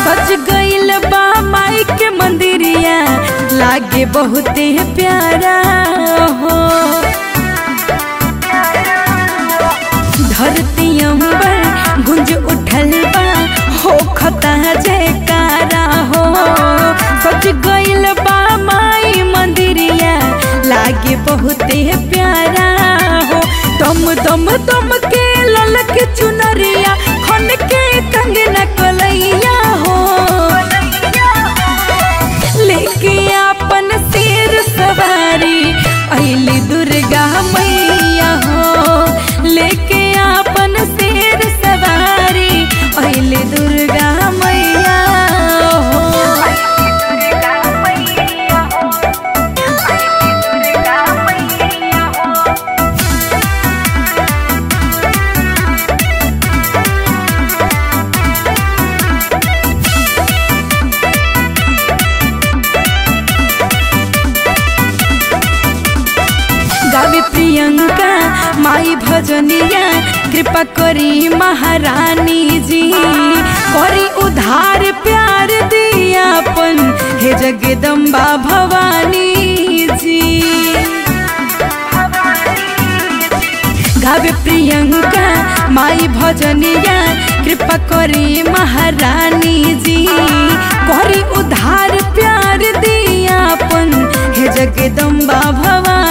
सज गइल बा माई के मंदिरिया लागे बहुते प्यारा हो धरती अंबर गुंज उठल बा हो खता जयकारा हो सज गइल बा माई मंदिरिया लागे बहुते प्यारा हो दम दम दम के ललक चुनरिया खन के कंगना कलैया हो लेके अपन सिर सवारी अली दुर्गा मैया हो लेके अपन सिर सवारी अली दुर्गा मैया हो गावे प्रियंका माई भजनिया कृपा करी महारानी जी करी उधार प्यार दियापन हे जगदम्बा भवानी जी गावे प्रियंका माई भजनिया कृपा करी महारानी जी करी उधार प्यार दियापन हे जगदम्बा भवानी